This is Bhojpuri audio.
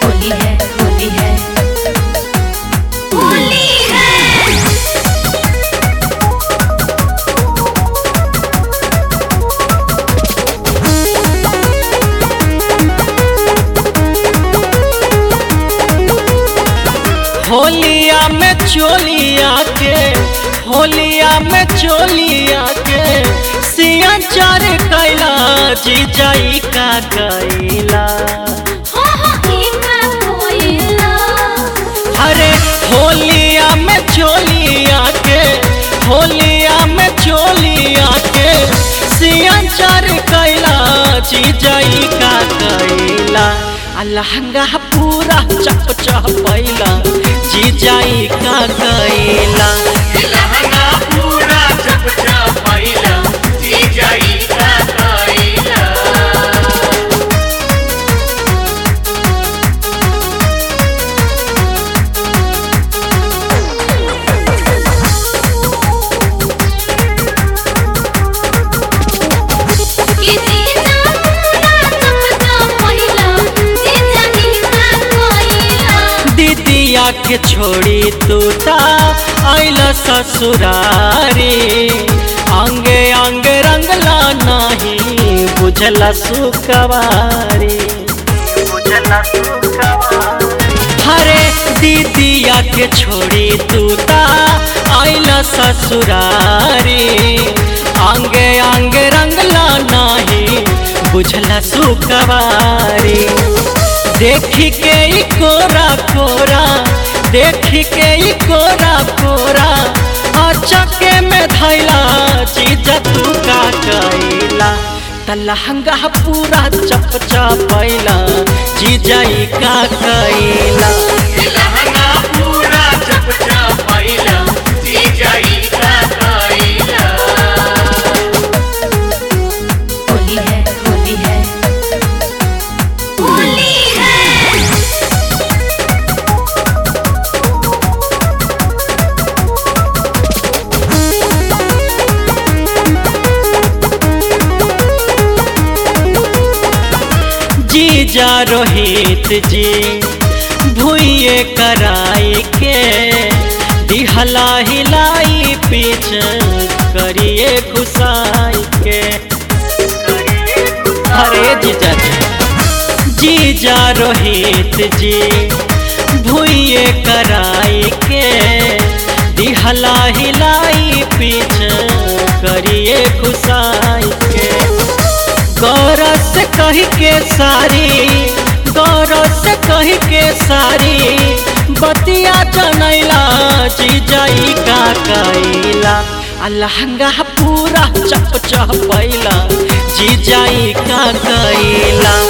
होली है होली है होली है होलिया में चोलिया के होलिया में चोलिया के सिया चार कैला जीजाई का कैला हो हो इका कोयला अरे होलिया में चोलिया के होलिया में चोलिया के सिया चार कैला जीजाई का कैला आ लहंगा पूरा चप चपैला जीजाई का कैला लहंगा पूरा चप चपैला जीजाई का कैला कि जीजा पूरा चपचा पहिला जीजा इका कोयला दीदिया के छोड़ी तूता आइल ससुरारी अंगे अंगे रंगला नहीं बुझला सुकवारी हरे दीदिया के छोड़ी तूता आइल ससुरारी अंगे अंगे रंगला नहीं बुझला सुकवारी देखी के ई कोरा कोरा देखी के ई कोरा कोरा अचके में धैला चीज तू का कैला त लहंगा पूरा चप चपैला जीजाई का कैला लहंगा पूरा चप चपैला जीजाई का कैला होली है होली है होली है जीजा रोहित जी भूये कराई के दिहला हिलाई पीछ करिए घुसाई के अरे जीजा जी जीजा रोहित जी भूये कराई के दिहला हिलाई पीछ करिए घुसाई के गौरव से कही के सारी गौरव से कही के सारी बतिया जनैला जीजाई का कैला आ लहंगा पूरा चप चपैला जीजाई का कैला